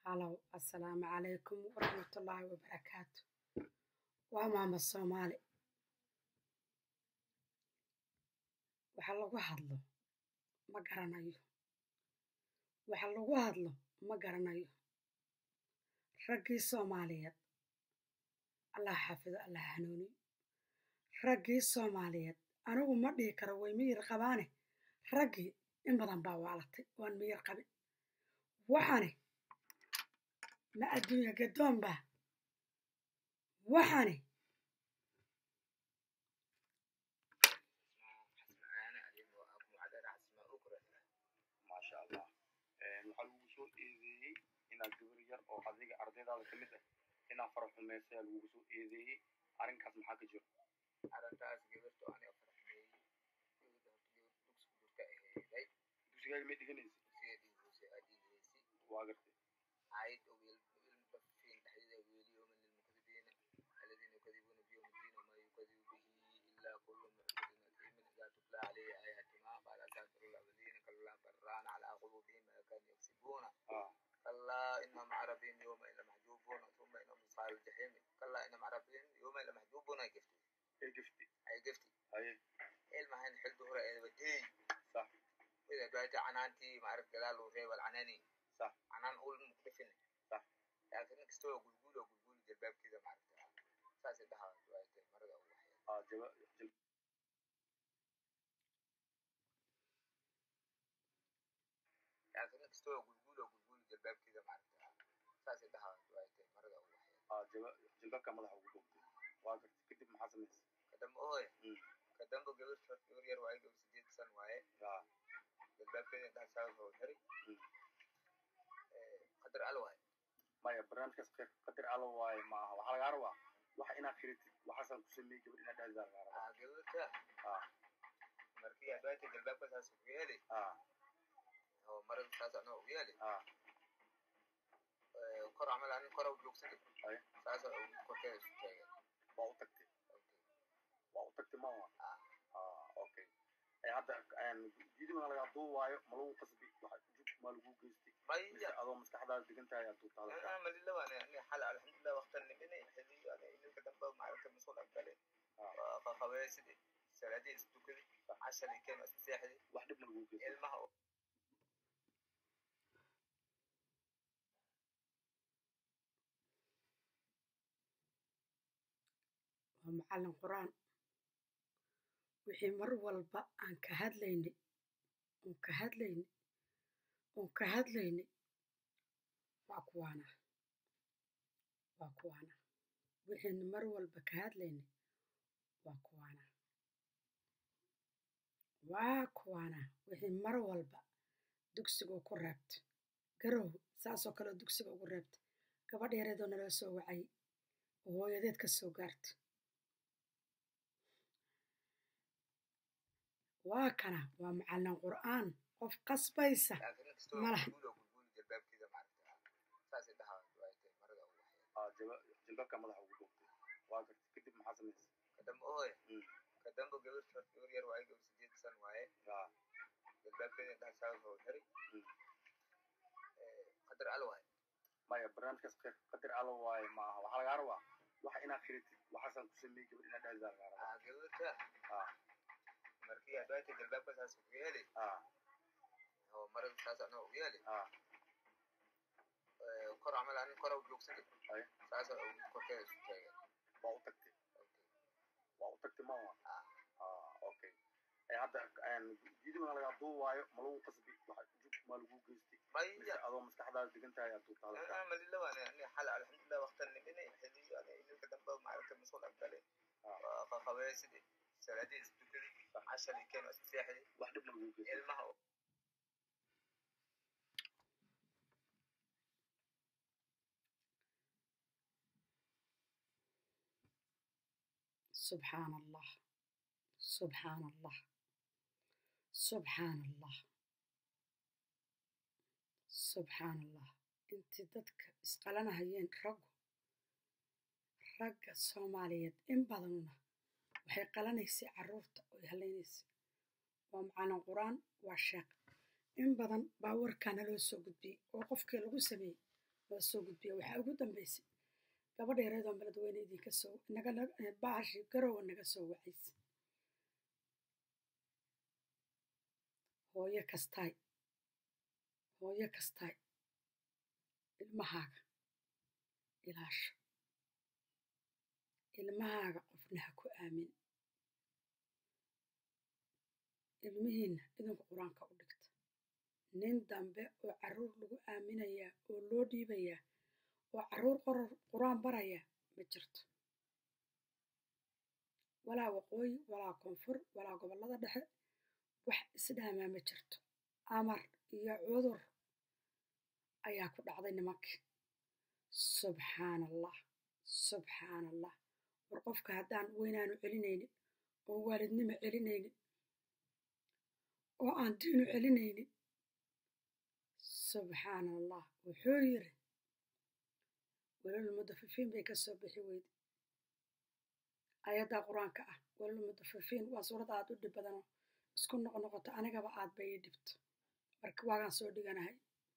halow assalaamu calaykum waraxmatullaahi wabarakaatu waa maama soomaali waxa lagu hadlo ma garanayo waxa lagu hadlo ma garanayo raggii soomaaliyeed allah xaafido allah hanuuniyo raggii soomaaliyeed anigu ma dhihi karo way miyir qabaane raggii in badan baa waalatay waan miyir qabin waxani ma adduunya gadoon baa waxani maasha allah waxaa lagu soo eedeeyey inaad gabar yar oo adiga ardaydaada ka mid ah inaad fara xumaysa ayaa lagugu soo eedeeyey arrinkaas maxaa ka jiro arrintaas gabarto aniga farxumeeyey gabar dugsigaaga may dhiganaysa waa gartay عايد والمطففين تحديدا واليوم للمكذبين الذين يكذبون بيوم الدين وما يكذب به إلا كل معتد أثيم إذا تتلى عليه آياتنا قال أساطير الأولين كلا بران على قلوبهم ما كانوا يكسبون ah كلا إنهم عن ربهم يومئذ لمحجوبون ثم إنهم أصحاب الجحيم كلا إنهم عن ربهم يومئذ لمحجوبون أي قفتي ee gifti أي قفتي haye علما هن حل ظهر إذا بدي صح إذا قالت عنانتي ما عرفت جلال وغيب العناني صح عنان أقول مكتفن صح لكن كستوى قلقول وقلقول جلباب كذا ما عرفتها ساس الدها رواية مرة أول واحد ah jaba jil لكن كستوى قلقول وقلقول جلباب كذا ما عرفتها ساس الدها رواية مرة أول واحد ah jaba jilbabka madaxa ugu dhuftay waa gartay kadib maxaa samaysay كدم أوه Mm. كدم بقبر شهر ير واي قبر سديد سن واي ah جلباب كذا ده ساس هو هري Mm. قدر ألوان maya barnaamijkaas qeyb qadar alla waaye ma aha waxaa lagaa rabaa waxa inaad kiritid waxaasaan ku sameeyey gabar inaad dhahdaa lagaa rabaa قبرتها ah مركي أدوات جلباب كذا سويالي ah هو مرة ساس أنا ويالي ah kor camal anin kor u joogsaday Aye. saas korkeeda isu taagay waa u tagtay waa u tagtay ma Ah. ah okay ee hadda videoga lagaa duubaayo ma lagu qasbi waxa jug ma lagu geystay mise maya adoo maskaxdaada degan tahay aad duubta hadalka أنا ملي لو أنا أنا حال الحمد لله وقت النبي حلي أنا إنك دم معركة مسؤول عن كله Ah. فخواسدي سلادي استوكدي عشان كانوا استساحدي wax dhib ma lagu geystay ilmaha waa macallin qur-aan wixii mar walba aan ka hadlaynay oon ka hadlaynay oon ka hadlaynay waa kuwaana waa kuwaana wixiina mar walba ka hadlaynay waa kuwaana waa kuwaana wixii mar walba dugsiga ku reebta garow saasoo kale dugsiga ugu reebta gabadh yareedoo naloo soo wacay oo hooyadeed ka soo gaarta waa kana waa macallin qur'aan qof qasbaysa laakiin kastoo Malaha. gulguul oo gulguul jalbaabkeeda maaragta saas indhaha waaytay marada ugu waxyay ah jaba jilbabka madaxa ugu dhuftay waa gartay kadib maxaa samaysay kadamba ooy Mm. kadamba gabar gabar yar waaye gabar sideed san waaye ah jalbaabkeeda indhaha saas oo xiri Mm. qadar al waaye maya barnaamijkaas qeyb qadar alla waaye ma aha waxaa lagaa rabaa waxa inaad kiritid waxaasaan ku sameeyey gabar inaad dhahdaa lagaa rabaa aa gabarta ah markii adwaayta jalbaabka saas ugu yeeli ah oo marada saas anoo ugu yeeli ah kor camal anin kor u joogsaday Aye. saas korkeeda isu taagay waa u tagtay waa u tagtay ma Ah. ah okay ee hadda videoga lagaa duubaayo ma lagu qasbi waxa jug ma lagu geystay mise maya adoo maskaxdaada degan tahay aad duubta hadalka أنا ملي لو أنا أنا حال الحمد لله وقت النبي حلي أنا إنك دم معركة مسؤول عن كله Ah. فخواسدي سلادي استوكدي عشان كانوا استساحدي wax dhib ma lagu geystay ilmaha subxaan allah subxaan allah subxaan allah subxaan allah intii dadka isqalanahayeen raggu ragga soomaaliyeed in badanuna waxay qalanaysay carruurta oo halaynaysa waa macallin qur-aan waa sheekh in badan baa warkaana loo soo gudbiyey oo qofkii lagu sameeyey waa soo gudbiya waxaa ugu dambeysay gabadha yareedoon beledweyne idinka soo naga baashi garowa naga soo wacaysa hooyo kastaay hooyo kastaay ilmahaaga ilaasha ilmahaaga qofna ha ku aamin ilmihiinna idinku qur-aanka u dhigta nin dambe oo carruur lagu aaminayaa oo loo dhiibayaa oo carruur qoror qur-aan baraya ma jirto walaa waqooyi walaa koonfur walaa gobollada dhexe wax isdhaamaa ma jirto amar iyo cudur ayaa ku dhacday nimankii subxaana allah subxaana allah war qofka haddaan weynaanu celinaynin oo waalidnimo celinaynin oo aan diinu celinaynin subxaana allah wuxuu yiri walal mudafifiin bay ka soo bixi weyde ayadda qur-aanka ah walal mudafifiin waa suurad aad u dhib badanoo isku noqnoqoto anigaba aad bay ii dhibto marka waagaan soo dhiganahay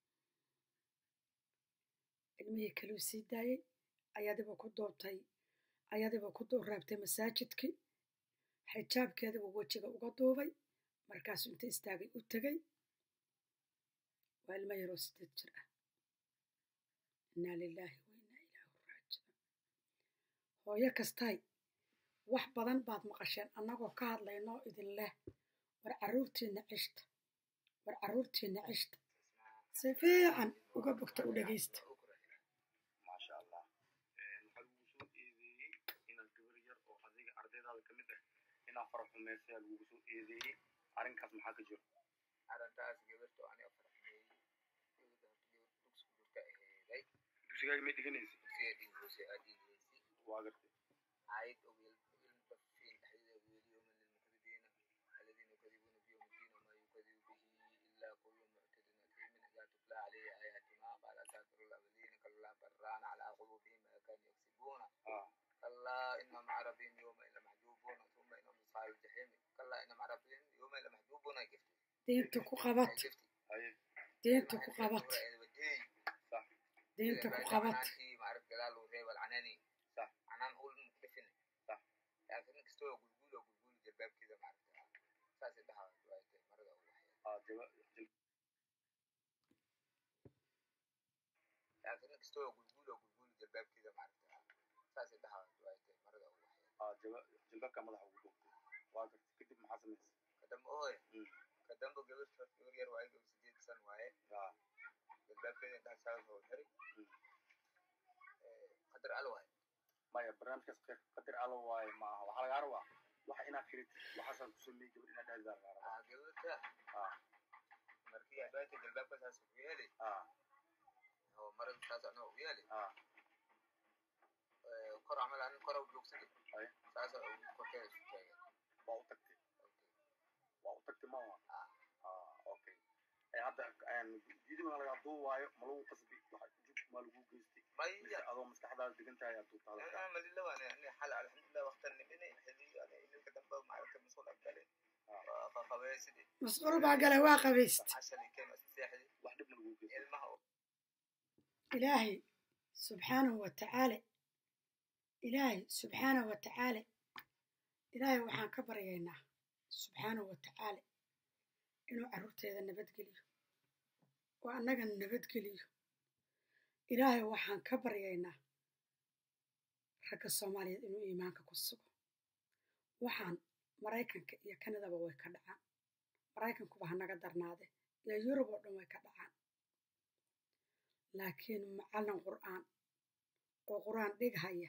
ilmihii kaluu sii daayey ayadiba ku doobtay ayadiba ku raabtay masaajidkii xijaabkeedibu wejiga uga duubay markaasuu inta istaagay u tegey waa ilmo yaroo sideed jir ah innaa lilaahi wa innaa ilaahu raajicuun hooyo kastaay wax badan baad maqasheen annagoo ka hadlaynoo idin leh war carruurtiinna cishta war carruurtiinna cishta si fiican uga bogta u dhegaysta maasha allah waxaa lagu soo eedeeyey inaad gabar yar oo adiga ardaydaada ka mid ah inaad fara xumaysayaa lagugu soo eedeeyey arrinkaas maxaa ka jiro arrintaas gabarto aniga farxiyey gabadha horta gabar dugsi ku jirta aheeday dugsigaaga may dhiganaysa dugsiga dhigiisa aad dhigiyeysay waa gartay عايد أو المطففين تحديد أبويل يوم للمكذبين الذين يكذبون بيوم الدين وما يكذب به إلا كل معتد أثيم إذا تتلى عليه آياتنا قال أساطير الأولين كلا بران على قلوبهم ما كانوا يكسبون ah كلا إنهم عربهم يومئذ لمحجوبون ثم إنهم أصحاب الجحيم كلا إنهم عربهم يومئذ لمحجوبون جفتي diinta ku qabat جفتي haye diinta ku qabat sax diinta ku qabat معرف جلال وهيب العناني صح. عنان أقول مكتفن صح. لكن كستوى قلقول وقلقول جلباب كذا معرفة ساس دها رواية مرة أول ah jaba لكن كستوى قلقول وقلقول جلباب كذا معرفة ساس دها رواية مرة أول ah jaba jilbaabka madaxa ugu dhuftay waa gartay kadib maxaa samaysay كدم أوه Mm. كدم بقبل تفكير يروي قبل سجيت سن واي ah جلباب كذا ده ساس هو هري Mm. قدر ألوه maya barnaamijkaas qeer qadar alla waaye ma aha waxaa lagaa rabaa waxa inaad firitid waxaasaan ku sameeyey gabar inaad dhaadi baa lagaa rabaa قبل كذا ah مركي عدوية جلباب كذا ساس ويالي ah هو مرة ساس أنا ويالي ah kor camal anin kor u joogsade Aye. saasa korkeeda isu taagan waa u tagtay waa u tagtay maaha ah okay Eh, hadda diidi ma lagaa duu waayo ma lagu qasbi waxa jug ma lagu geystay mise maya adoo maskaxdaada degan tahay aad duubtaada أنا مليلا وأنا يعني حال الحمد لله وقت النبي حدي أنا إلى كدم بقى معركة مسؤول أقبله فخواسدي masquul baa gala waa qabayst عشان كان الساحل wax dhibna lagu geystay المها ilaahay subxaanahu wa tacaala ilaahay subxaanahu wa tacaala ilaahay waxaan ka baryaynaa subxaanahu wa tacaala inuu carruurteeda nabadgeliyo oo annagana nabadgeliyo ilaahay waxaan ka baryaynaa ragga soomaaliyeed inuu iimaanka ku sugo waxaan maraykanka iyo kanadaba way ka dhacaan maraykankuba ha naga darnaade iyo yurub oo dhan way ka dhacaan laakiin macallin qur'aan oo qur'aan dhighaya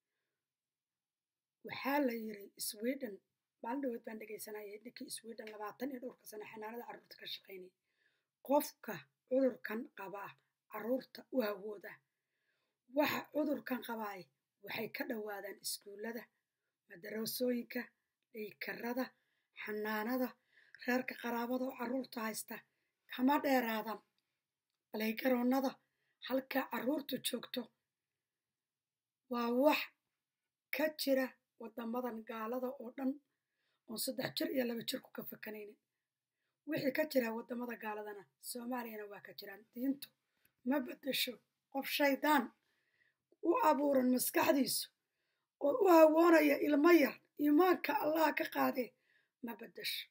waxaa la yiri sweden maalin dhaweed baan dhegaysanayay ninkii sweden labaatan iyo dhowrka sano xanaanada carruurta ka shaqaynaya qofka cudurkan qabaa carruurta u hawooda waxa cudurkan qabaay waxay ka dhowaadaan iskuullada madarasooyinka dhaykarada xanaanada reerka qaraabada oo carruurta haysta kama dheeraadan balaygaroonnada halka carruurtu joogto waa wax ka jira waddamadan gaalada oo dhan oon saddex jir iyo laba jir ku ka fakanaynin wixii ka jira waddamada gaaladana soomaaliyana waa ka jiraan diintu ma beddesho qof shaydaan u abuuran maskaxdiisu oo u hawoonaya ilmo yar iimaanka allaha ka qaadee ma beddesho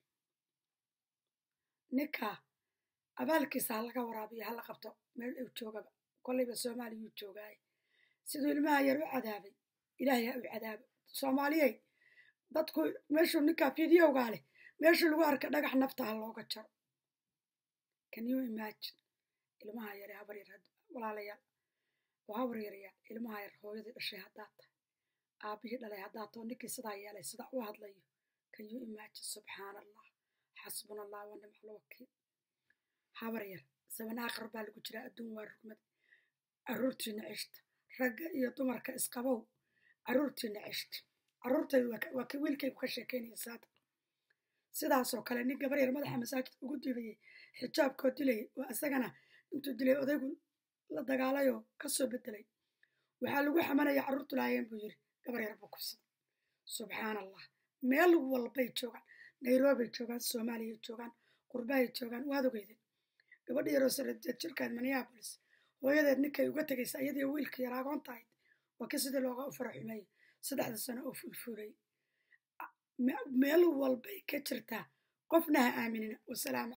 ninkaa abaalkiisa ha laga waraabiyo hala qabto meel uu joogaba kollayba soomaaliyuu joogaaye siduu ilmaha yar u cadaabay ilaahay ha u cadaabo soomaaliyey dadku meeshuu ninkaa fideogaa leh meeshuu lagu arka dhagax nafta ha looga jaro can you imagine ilmaha yare habar yar walaalayaal oo habar yaryaal ilmaha yar hooyadii dhashay haddaad tahay aabbihii dhalay haddaad too ninkii sidaa yeelay sidaa u hadlayo can you imagine subxaana allah xasbuna allah wa nimca alwakiil habar yar saban aakhir baa lagu jiraa adduun waa rugmad carruurtiina ceshta ragga iyo dumarka isqabow carruurtiina ceshta carruurtaydu waa ka wiilkaygu ka sheekaynaya saada sidaasoo kale nin gabar yar madaxa masaajidka ugu dilayay xijaabkoo dilayay oo isagana intuu dilay odaygu la dagaalayoo ka soo bedelay waxaa lagu xamanaya carruurtu laayeen buu yidhi gabar yar buu kubsaday subxaana allah meel walbay joogaan nairobibay joogaan soomaaliyay joogaan qurbahay joogaan waad ogeydeen gabadha yaroo saradeed jirkaad minneabolis hooyadeed ninkay uga tegaysa iyadii wiilka yar agoon tahayd waa ka sidii looga u fara xumeeyey saddexda sano oo fulfuulay meel walbay ka jirtaa qofna ha aaminina wasalaam